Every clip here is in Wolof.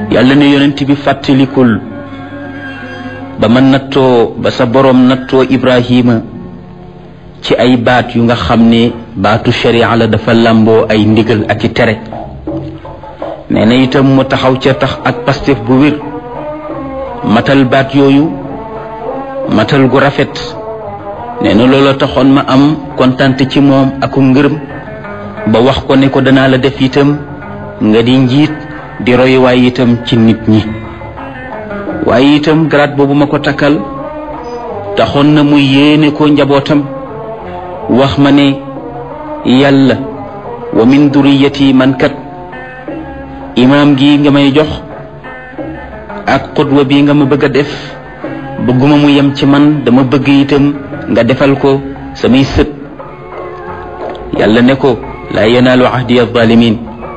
yàlla ne yonent bi fàttalikul ba ma nattoo ba sa boroom nattoo ibrahima ci ay baat yu nga xam ne baatu sharia la dafa làmboo ay ndigal ak i tere nee na itam mu taxaw ca tax ak pastef bu wér matal baat yooyu matal gu rafet nee na loolu taxoon ma am kontante ci moom aku ngërëm ba wax ko ne ko danaa la def itam nga di njiit di royuwaay itam ci nit ñi waaye itam grade boobu ma ko takkal taxoon na mu yéene ko njabootam wax ma ne yàlla wa min duriyati man kat imaam gi nga may jox ak xutwa bi nga ma bëgg a def bëgguma mu yem ci man dama bëgg itam nga defal ko samay sët yàlla ne ko laa yanaalu ahdi alzalimin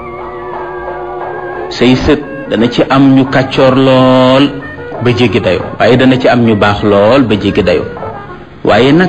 say sët dana ci am ñu kàccoor lool ba jéggi dayo waaye dana ci am ñu baax lool ba jéggi dayo waaye nag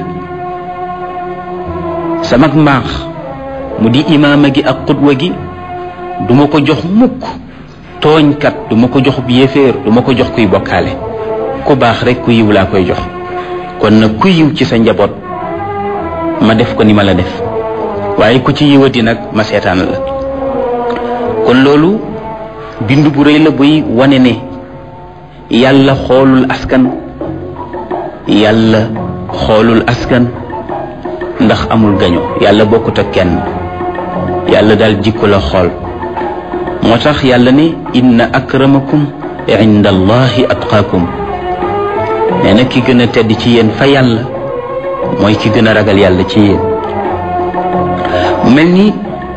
sama mbaax mu di imaama gi ak xutwa gi duma ko jox mukk tooñkat duma ko jox yéeféer duma ko jox kuy bokkaale ku baax rek ku yiw laa koy jox kon nag ku yiw ci sa njaboot ma def ko ni ma la def waaye ku ci yiwati nag ma seetaan la kon loolu bind bu rëy la buy wane ne yàlla xoolul askan yàlla xoolul askan ndax amul gaño yàlla bokkut ak kenn yàlla daal jikko la xool moo tax yàlla ne inna akramakum inda allahi atqaakum nee na ki gën a tedd ci yéen fa yàlla mooy ki gën a ragal yàlla ci yéen mu mel ni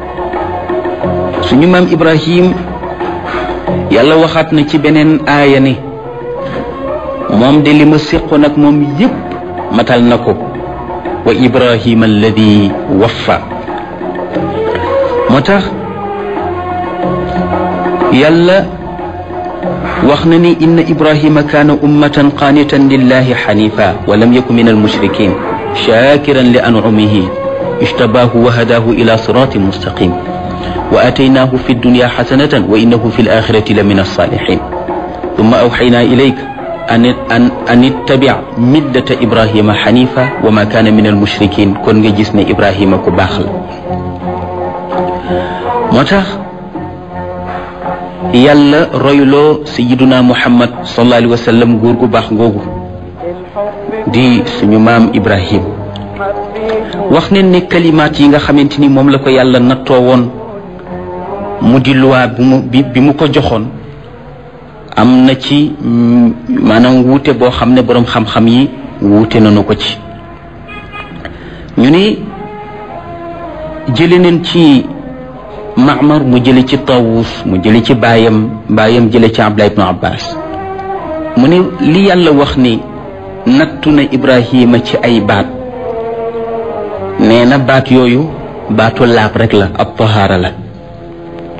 suñu maam ibrahim yàlla waxaat na ci beneen aaya ne moom de li ma séqoon ak moom yépp matal na ko wa ibrahima alladi waffa moo tax yàlla wax na ni inna ibrahima kaana ummatan qaanitan lillahi xanifa wa lam yaku min almushrikin shakiran li ancumihi ijtabaahu wa hadaahu ila siratin mustaqim wa ataynaahu fi dunya xasanatan wa innahu fi alaxirati la min alsalixin thumma awxaynaa ilayka an an an ittabic millata ibrahima xanifa wa ma kaana min almushrikin kon nga gis ne ibrahima ku baax la moo tax yàlla royloo sayiduna muhammad sallallahu alayhi wa sallam góor gu baax googu di suñu maam ibrahim wax ne ne kalimaat yi nga xamante ni moom la ko yàlla nattoo woon mu di luwaa bi mu bi mu ko joxoon am na ci maanaam wuute boo xam ne boroom xam-xam yi wuute nañu ko ci ñu ne jële neen ci Maamar mu jële ci Tawus mu jële ci baayam baayam jële ci Abdullah ibnu Abbas mu ne li yàlla wax ni nattu na Ibrahima ci ay baat nee na baat yooyu baatu laab rek la ab tahaara la